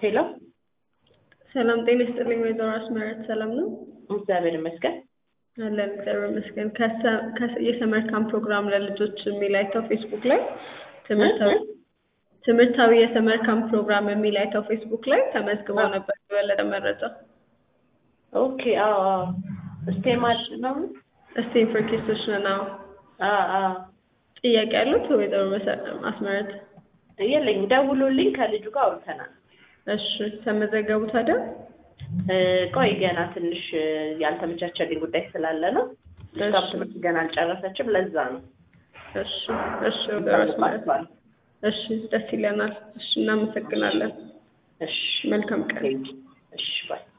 ሄሎ ሰላም ጤና ይስጥልኝ ወይዘሮ አስመረት ሰላም ነው? እግዚአብሔር ይመስገን። አለን እግዚአብሔር ይመስገን። ከሰ- ከሰ- የሰመር ካምፕ ፕሮግራም ለልጆች የሚል አይተው ፌስቡክ ላይ ትምህርታዊ ትምህርታዊ የሰመር ካምፕ ፕሮግራም የሚል አይተው ፌስቡክ ላይ ተመዝግበው ነበር። የበለጠ መረጃ ኦኬ አዎ አዎ ስቴማል ነው እስቴም ፎር ኪድሶች ነው። አዎ አዎ ጥያቄ ያሉት ወይዘሮ መሰ- አስመረት? የለኝም ደውሎልኝ ከልጁ ጋር አውርተናል። እሺ ተመዘገቡ ታዲያ? እ፣ ቆይ ገና ትንሽ እ፣ ያልተመቻቸልኝ ጉዳይ ስላለ ነው። እሷም እሺ ትምህርት ገና አልጨረሰችም። ለዛ ነው እሺ እሺ ወይዘሮ አስመረት እሺ ደስ ይለናል። እሺ እናመሰግናለን። እሺ መልካም ቀን። እሺ ባይ